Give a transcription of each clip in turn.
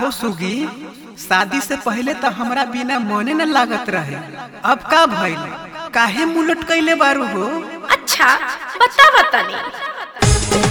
काहो सुगी शादी से पहले तो हमरा बिना मने न लागत रहे अब का भइल काहे मुलट कैले बारू हो अच्छा बता बतानी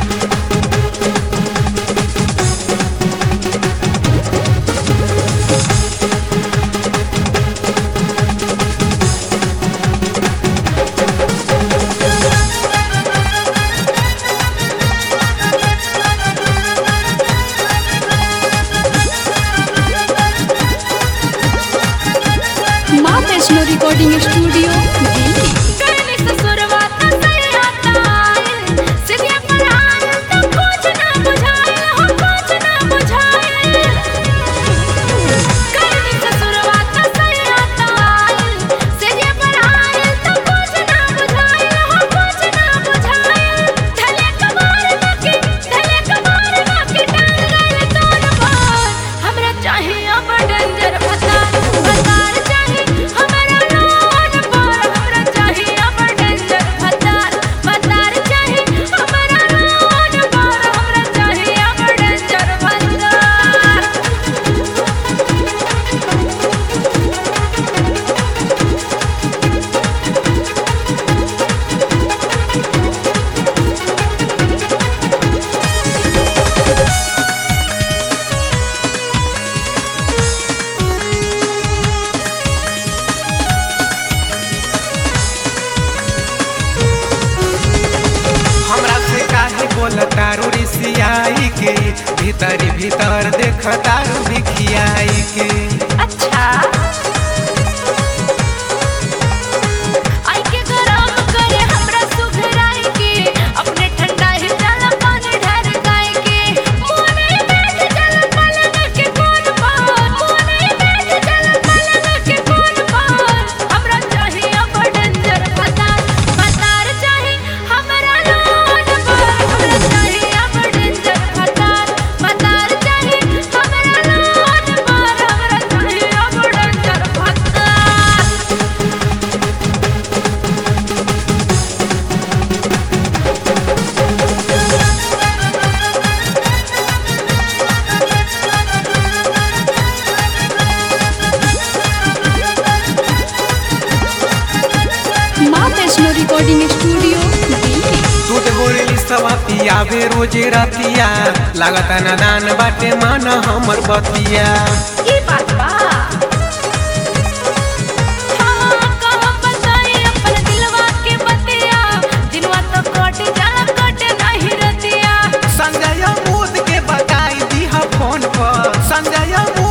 माँ वैष्णो रिकॉर्डिंग स्टूडियो दिल्ली कहने ससुरवा तो सयाता सिरिया पर आन तो कुछ ना बुझाए हो कुछ ना बुझाए कहने ससुरवा तो सयाता सिरिया पर आन तो कुछ ना बुझाए हो कुछ ना बुझाए ढले कमार बाकी ढले कमार बाकी टांग गए तोर पार हमरा चाहिए अब डेंजर भतार भतार चाहिए हमरा लोन पर हमरा चाहिए अब डेंजर भतार भतार चाहिए हमरा लोन पर हमरा चाहिए अब डेंजर भतार हमरा से काहे बोल तारू रिसियाई के भीतर भीतर देख तारू भिखियाई के अच्छा आई के गरम करे हमरा सुघराई के अपने ठंडा ही डाल पानी ढर गाय के मोने बैठ चल पलंग के कोन पर मोने बैठ चल पलंग के कोन पर हमरा चाहिए अब डेंजर भतार भतार चाहिए हमरा लोन पर हमरा चाहिए अब डेंजर भतार भतार चाहिए हमरा लोन पर हमरा चाहिए अब डेंजर भतार माँ वैष्णो रिकॉर्डिंग स्टूडियो दिल्ली दूध गोरेली सवा पियावे रोजे रतिया लागत न दान बाटे मान हमर बतिया ई बात बा हाँ कहाँ बताई अपन दिलवा के बतिया दिलवा तो कट जाला कट नहीं रतिया संजय मोद के बताई दी फोन पर संजय मोद